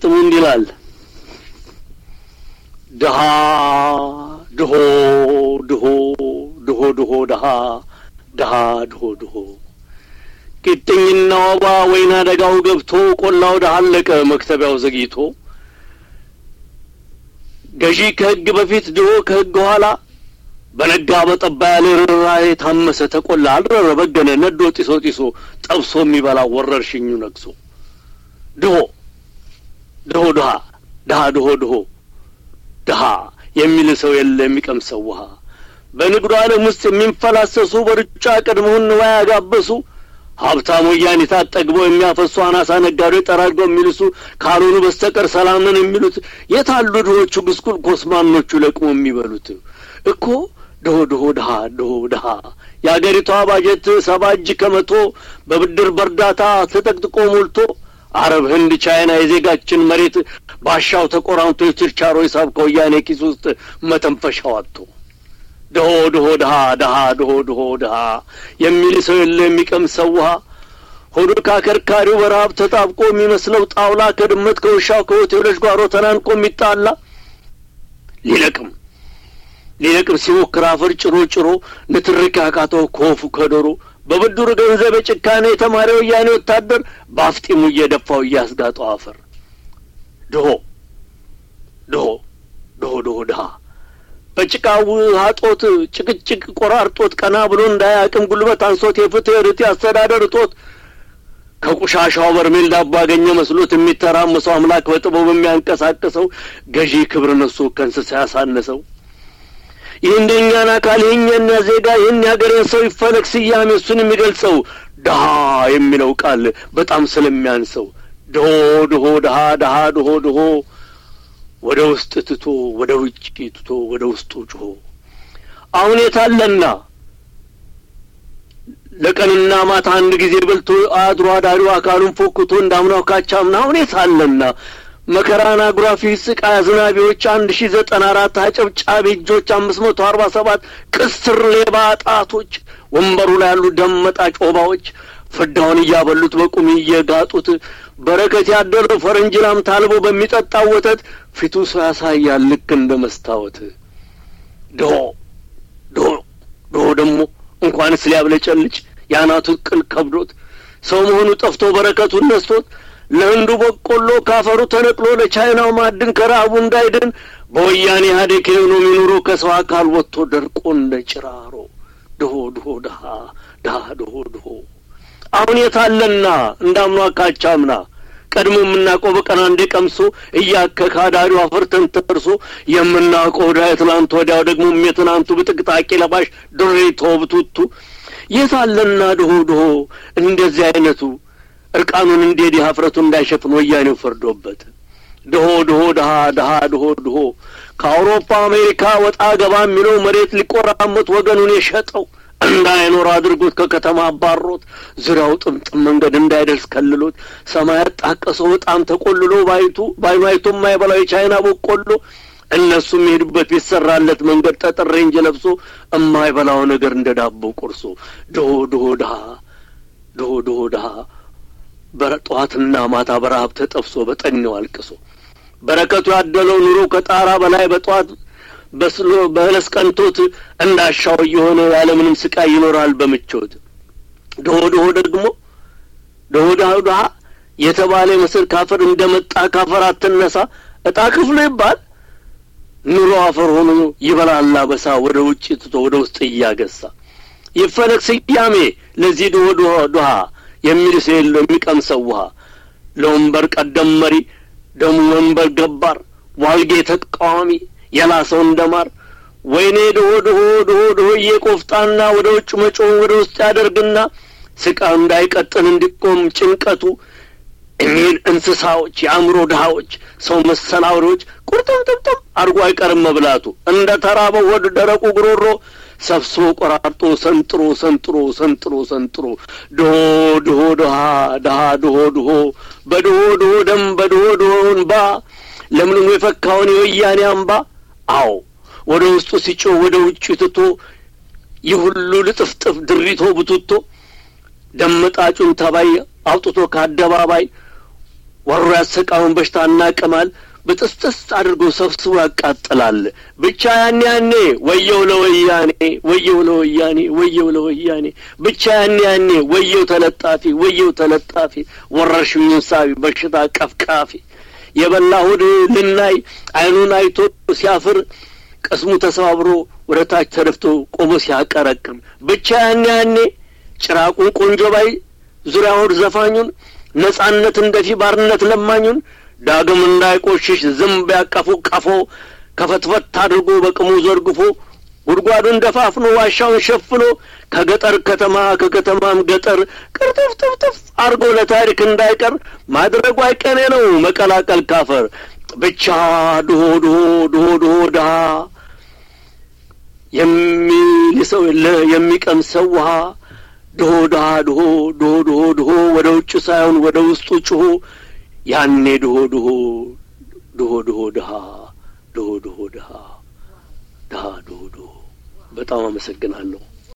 ግጥሙ እንዲህ ይላል። ድሃ ድሆ ድሆ ድሆ ድሆ ድሃ ድሃ ድሆ ድሆ ቂጥኝና ወባ ወይና ደጋው ገብቶ ቆላው ድሃ አለቀ መክተቢያው ዘግይቶ ገዢ ከሕግ በፊት ድሆ ከሕግ ኋላ በነጋ በጠባ ያለ ርኅራኄ ታመሰ ተቆላ አልረረ በገነ ነዶ ጢሶ ጢሶ ጠብሶ የሚበላው ወረርሽኙ ነግሶ ድሆ ድሆ ድሃ ድሃ ድሆ ድሆ ድሃ የሚል ሰው የለ የሚቀምሰው ውሃ በንግዱ ዓለም ውስጥ የሚንፈላሰሱ በሩጫ ቀድሞውን ንዋይ ያጋበሱ ሀብታም ወያኔ ታጠግበው የሚያፈሱ አናሳ ነጋዴዎች ጠራርገው የሚልሱ ካልሆኑ በስተቀር ሰላምን የሚሉት የታሉ ድሆቹ ጉስቁል ኮስማኖቹ ለቅሞ የሚበሉት እኮ ድሆ ድሆ ድሃ ድሆ ድሃ የአገሪቷ ባጀት ሰባ እጅ ከመቶ በብድር በእርዳታ ተጠቅጥቆ ሞልቶ አረብ፣ ህንድ፣ ቻይና የዜጋችን መሬት ባሻው ተቆራምቶ የችርቻሮ ሂሳብ ከወያኔ ኪስ ውስጥ መተንፈሻው አጥቶ ድሆ ድሆ ድሃ ድሃ ድሆ ድሆ ድሃ የሚል ሰው የለ የሚቀምሰው ውሃ ሆዱ ካከርካሪው በረሀብ ተጣብቆ የሚመስለው ጣውላ ከድመት ከውሻው ከሆቴሎች ጓሮ ተናንቆ የሚጣላ ሊለቅም ሊለቅም ሲሞክር አፈር ጭሮ ጭሮ ንትርክ ያቃተው ከወፉ ከዶሮ በብድሩ ገንዘብ የጭካኔ የተማሪ ወያኔ ወታደር በአፍጢሙ እየደፋው እያስጋጠው አፈር ድሆ ድሆ ድሆ ድሆ ድሃ በጭቃው ሀጦት ጭቅጭቅ ቆራርጦት ቀና ብሎ እንዳያቅም ጉልበት አንሶት የፍትህ ርት አስተዳደር እጦት ከቁሻሻው በርሜል ዳቦ ያገኘ መስሎት የሚተራመሰው አምላክ በጥበቡ የሚያንቀሳቅሰው ገዢ ክብር ነሱ ከእንስሳ ያሳነሰው ይህ እንደኛን አካል ይህኛና ዜጋ ይህን ያገሬን ሰው ይፈለግ ስያሜ እሱን የሚገልጸው ድሃ የሚለው ቃል በጣም ስለሚያንሰው ድሆ ድሆ ድሃ ድሃ ድሆ ድሆ ወደ ውስጥ ትቶ ወደ ውጭ ትቶ ወደ ውስጡ ጮሆ አሁን የታለና ለቀንና ማታ አንድ ጊዜ በልቶ አድሮ አዳሪው አካሉን ፎክቶ እንዳምናው ካቻምና አሁን የታለና መከራን አጉራፊ ስቃይ አዝናቢዎች አንድ ሺ ዘጠና አራት አጨብጫቢ እጆች አምስት መቶ አርባ ሰባት ቅስር ሌባ ጣቶች ወንበሩ ላይ ያሉ ደም መጣጭ ኦባዎች ፍዳውን እያበሉት በቁም እየጋጡት በረከት ያደለው ፈረንጅ ላም ታልቦ በሚጠጣው ወተት ፊቱ ሰው ያሳያል ልክ እንደ መስታወት። ድሆ ድሆ ድሆ ደግሞ እንኳንስ ሊያብለጨልጭ የአናቱ ቅል ከብዶት ሰው መሆኑ ጠፍቶ በረከቱን ነስቶት ለህንዱ በቆሎ ካፈሩ ተነቅሎ ለቻይናው ማዕድን ከረሀቡ እንዳይድን በወያኔ ኢህአዴግ ኢኮኖሚ ኑሮ ከሰው አካል ወጥቶ ደርቆ እንደ ጭራሮ ድሆ ድሆ ድሃ ድሃ ድሆ ድሆ አሁን የታለና እንዳምኗ ካቻምና ቀድሞ የምናውቀው በቀን አንዴ ቀምሶ እያከከ አዳሪው አፈር ተንተርሶ የምናውቀው ወዳ የትናንት ወዲያው ደግሞ የትናንቱ ብጥቅጣቂ ለባሽ ድሬቶ ብቱቱ የታለና ድሆ ድሆ እንደዚህ አይነቱ እርቃኑን እንዴት ሀፍረቱ እንዳይሸፍን ወያኔው ፈርዶበት ድሆ ድሆ ድሃ ድሃ ድሆ ድሆ ከአውሮፓ አሜሪካ ወጣ ገባ የሚለው መሬት ሊቆራመት ወገኑን የሸጠው እንዳይኖር አድርጎት ከከተማ አባሮት ዙሪያው ጥምጥም መንገድ እንዳይደርስ ከልሎት ሰማያት ጣቀሰው በጣም ተቆልሎ ባይቱ ባይኑ አይቶ የማይበላው የቻይና በቆሎ እነሱ የሚሄዱበት ቢሰራለት መንገድ ጠጠር ሬንጅ ለብሶ የማይበላው ነገር እንደ ዳቦ ቆርሶ ድሆ ድሆ ድሃ ድሆ ድሆ ድሃ ጠዋትና ማታ በረሀብ ተጠብሶ በጠኔው አልቅሶ በረከቱ ያደለው ኑሮ ከጣራ በላይ በጠዋት በስሎ በህለስ ቀንቶት እንዳሻው እየሆነ ያለምንም ስቃይ ይኖራል በምቾት። ድሆ ድሆ ደግሞ ድሆ ድሃ ድሃ የተባለ ምስል ካፈር እንደመጣ ካፈር አትነሳ እጣ ክፍሉ ይባል ኑሮ አፈር ሆኖ ይበላል አበሳ ወደ ውጭ ትቶ ወደ ውስጥ እያገሳ ይፈለግ ስያሜ ለዚህ ድሆ ድሆ ድሃ የሚል ሰው የለው የሚቀምሰው ውሃ ለወንበር ቀደም መሪ ደሙ ወንበር ገባር ዋልጌ ተቃዋሚ የላሰው እንደማር ወይኔ ድሆ ድሆ ድሆ ድሆ እየቆፍጣና ወደ ውጭ መጮህ ወደ ውስጥ ያደርግና ስቃዩ እንዳይቀጥል እንዲቆም ጭንቀቱ እኒህን እንስሳዎች የአእምሮ ድሃዎች ሰው መሰል አውሬዎች ቁርጥምጥምጥም አድርጎ አይቀርም መብላቱ እንደ ተራበው ወደ ደረቁ ጉሮሮ ሰብስቦ ቆራርጦ ሰንጥሮ ሰንጥሮ ሰንጥሮ ሰንጥሮ ድሆ ድሆ ድሃ ድሃ ድሆ ድሆ በድሆ ድሆ ደም በድሆ ድሆ እንባ ለምልሞ የፈካውን የወያኔ አምባ አዎ ወደ ውስጡ ሲጮህ ወደ ውጭ ትቶ ይህ ሁሉ ልጥፍጥፍ ድሪቶ ብቱቶ ደመጣጩን ተባይ አውጥቶ ከአደባባይ ወሮ ያሰቃውን በሽታና ቅማል በጥስጥስ አድርጎ ሰብስቦ ያቃጥላል። ብቻ ያኔ ያኔ ወየው ለወያኔ ወየው ለወያኔ ወየው ለወያኔ ብቻ ያኔ ያኔ ወየው ተለጣፊ ወየው ተለጣፊ ወረርሽኙን ሳቢ በሽታ ቀፍቃፊ የበላ ሆድ ልናይ አይኑን አይቶ ሲያፍር ቅስሙ ተሰባብሮ ወደ ታች ተደፍቶ ቆሞ ሲያቀረቅም ብቻ ያኔ ያኔ ጭራቁን ቆንጆ ባይ ዙሪያ ሆድ ዘፋኙን ነጻነት እንደፊ ባርነት ለማኙን ዳግም እንዳይቆሽሽ ዝንብ ያቀፉ ቀፎ ከፈትፈት አድርጎ በቅሙ ዘርግፎ ጉድጓዱን ደፋፍኖ ዋሻውን ሸፍኖ ከገጠር ከተማ ከከተማም ገጠር ቅርጥፍጥፍጥፍ አድርጎ ለታሪክ እንዳይቀር ማድረጉ አይቀኔ ነው መቀላቀል ካፈር ብቻ ድሆ ድሆ ድሆ ድሆ ድሃ የሚልሰው የለ የሚቀምሰው ውሃ ድሆ ድሃ ድሆ ድሆ ድሆ ድሆ ወደ ውጭ ሳይሆን ወደ ውስጡ ጭሆ ያኔ ድሆ ድሆ ድሆ ድሆ ድሃ ድሆ ድሆ ድሃ ድሃ ድሆ ድሆ። በጣም አመሰግናለሁ።